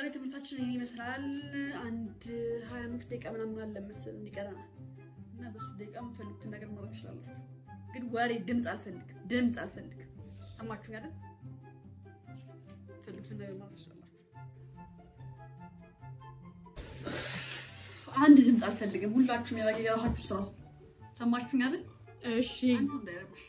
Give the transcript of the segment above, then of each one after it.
ትምህርታችን ይህን ይመስላል። አንድ ሀያ አምስት ደቂቃ ምናምን አለ መሰለኝ ይቀረናል እና በሱ ደቂቃ የምፈልጉትን ነገር ማድረግ ትችላላችሁ። ግን ወሬ ድምፅ አልፈልግም፣ ድምፅ አልፈልግም። ሰማችሁ አይደል? ፈልጉትን ነገር ማድረግ ትችላላችሁ። አንድ ድምፅ አልፈልግም። ሁላችሁም ያላ የራሳችሁ ስራ ስሩ። ሰማችሁኝ አይደል? እሺ አንድ ሰው እንዳይረብሽ።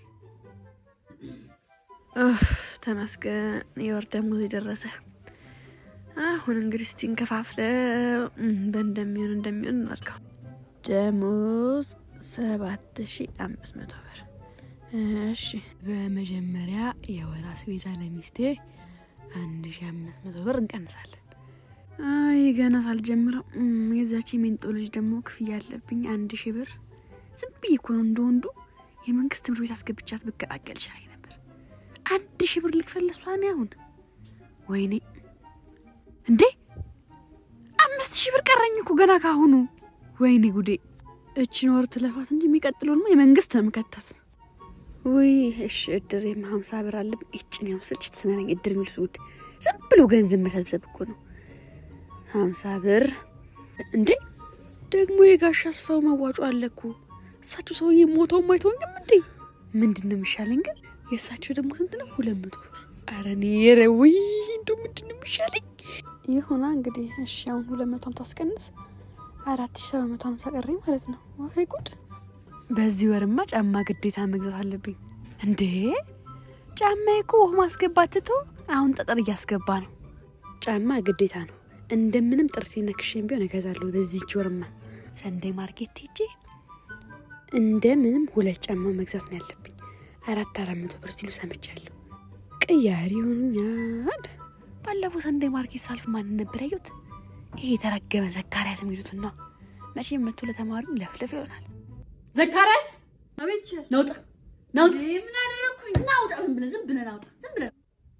ተመስገን የወር ደሞዝ የደረሰ። አሁን እንግዲህ እስቲ እንከፋፍለው በእንደሚሆን እንደሚሆን እናድርገው። ደሞዝ ሰባት ሺ አምስት መቶ ብር። እሺ በመጀመሪያ የወር አስቤዛ ለሚስቴ አንድ ሺ አምስት መቶ ብር እንቀንሳለን። አይ ገና ሳልጀምረው የዛች የሜንጦ ልጅ ደግሞ ክፍያ አለብኝ አንድ ሺ ብር። ዝም ብዬ እኮ ነው እንደ ወንዱ የመንግስት ትምህርት ቤት አስገብቻት ብገላገል ይሻለኝ ነበር። አንድ ሺ ብር ልክፈል ለሷ እኔ አሁን ወይኔ እንዴ አምስት ሺህ ብር ቀረኝ እኮ ገና ካሁኑ። ወይኔ ጉዴ! እችን ወር ትለፋት እንጂ የሚቀጥለውንማ የመንግስት ነው የምከታት። ውይ እሺ እድር የማ ሀምሳ ብር አለብኝ። እችን ያው ስልች ትናለኝ እድር የሚሉት ውድ ዝም ብሎ ገንዘብ መሰብሰብ እኮ ነው። ሀምሳ ብር እንዴ ደግሞ የጋሽ አስፋው መዋጮ አለ እኮ እሳቸው ሰውዬ ሞተውም አይተውኝም እንዴ። ምንድን ነው የሚሻለኝ ግን? የእሳቸው ደግሞ ስንት ነው? ሁለት መቶ ብር። ኧረ እኔ ኧረ ውይ እንደው ምንድን ነው የሚሻለኝ? ይሁና እንግዲህ እሺ፣ አሁን ሁለት መቶ ሀምሳ አስቀንስ አራት ሺ ሰባት መቶ ሀምሳ ቀረኝ ማለት ነው። ወይ ጉድ! በዚህ ወርማ ጫማ ግዴታ መግዛት አለብኝ። እንዴ ጫማ እኮ ውሃ ማስገባት ትቶ አሁን ጠጠር እያስገባ ነው። ጫማ ግዴታ ነው። እንደምንም ጥርሴ ነክሼን ቢሆን እገዛለሁ። በዚህች ወርማ ሰንደይ ማርኬት ሄጄ እንደምንም ሁለት ጫማ መግዛት ነው ያለብኝ። አራት አራት መቶ ብር ሲሉ ሰምቻለሁ። ቅያሪ ይሆኑኛል። ባለፈው ሰንደይ ማርኬት ሳልፍ ማንን ነበር ያዩት? ይሄ የተረገመ ዘካርያስ የሚሉትን ነው። መቼም መቶ ለተማሪው ለፍለፍ ይሆናል። ዘካርያስ አቤት ይችላል። ናውጣ ናውጣ። ምን አደረግኩኝ? ናውጣ ዝም ብለህ ዝም ብለህ ናውጣ ዝም ብለህ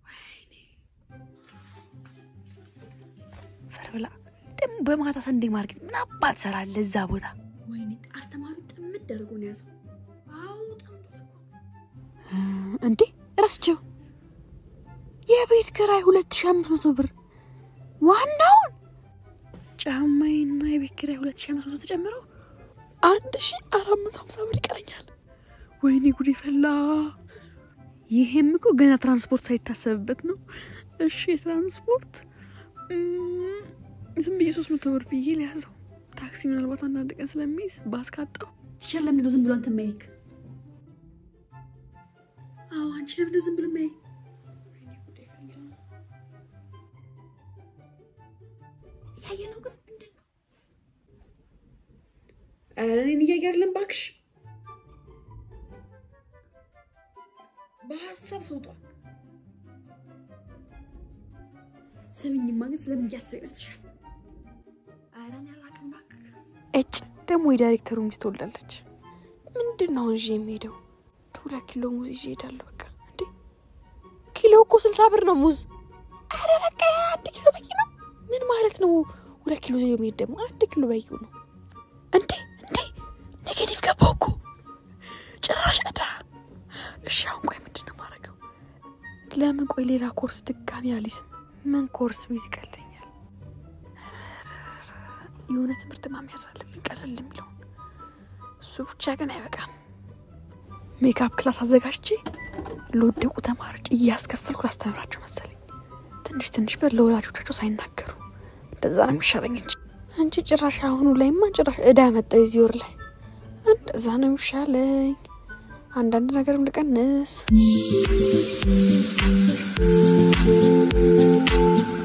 ፈርብላ ደግሞ በማታ ሰንደይ ማርኬት ምን አባት ሰራለ እዛ ቦታ? ወይኔ አስተማሪው ጥምድ አድርጎ ነው ያዘው። አዎ ጠምዶ እንዴ ረስቸው የቤት ኪራይ ሁለት ሺ አምስት መቶ ብር ዋናውን ጫማዬና የቤት ኪራይ ሁለት ሺ አምስት መቶ ተጨምረው አንድ ሺ አራት መቶ ሀምሳ ብር ይቀረኛል። ወይኔ ጉዴ ፈላ። ይሄም እኮ ገና ትራንስፖርት ሳይታሰብበት ነው። እሺ የትራንስፖርት እም፣ ዝም ብዬ ሶስት መቶ ብር ብዬ ሊያዘው ታክሲ ምናልባት አንዳንድ ቀን ስለሚይዝ ባስ ካጣው ቲቸር ለምንድን ነው ዝም ብሎ አንተ ማይክ? አዎ አንቺ ለምንድን ነው ዝም ብሎ ማይክ? እያየ ነው ግን ምንድን ነው? ኧረ እኔን እያየ አይደለም እባክሽ። በሀሳብ ሰውጧል። ስምኝማ ግን ስለምን እያሰበ ይመስልሻል? ኧረ እኔ አላውቅም እባክህ። እጭ ደግሞ የዳይሬክተሩ ሚስት ወልዳለች። ምንድን ነው እንጂ የሚሄደው ሁለት ኪሎ ሙዝ ይዤ እሄዳለሁ። በቃ እንዴ ኪሎ እኮ ስልሳ ብር ነው ሙዝ። አረ በቃ አንድ ኪሎ በቂ ነው። ምን ማለት ነው? ሁለት ኪሎ ይዞ የሚሄድ ደግሞ አንድ ኪሎ በቂው ነው። እንዴ እንዴ ኔጌቲቭ ገባው እኮ ጭራሽ እዳ። እሺ አሁን ቆይ ምንድን ነው የማደርገው? ለምን ቆይ ሌላ ኮርስ ድጋሚ አሊስም ምን ኮርስ ቢዝ ይቀለኛል? የሆነ ትምህርት ማሚያዝ አለብኝ ቀለል የሚለውን እሱ ብቻ ግን አይበቃም። ሜካፕ ክላስ አዘጋጅቼ ለወደቁ ተማሪዎች እያስከፈልኩ ላስተምራቸው መሰለኝ። ትንሽ ትንሽ ብር ለወላጆቻቸው ሳይናገሩ እንደዛ ነው የሚሻለኝ እንጂ አንቺ ጭራሽ አሁኑ ላይማ ጭራሽ እዳ መጣው የዚህ ወር ላይ እንደዛ ነው የሚሻለኝ። አንዳንድ ነገርም ልቀንስ።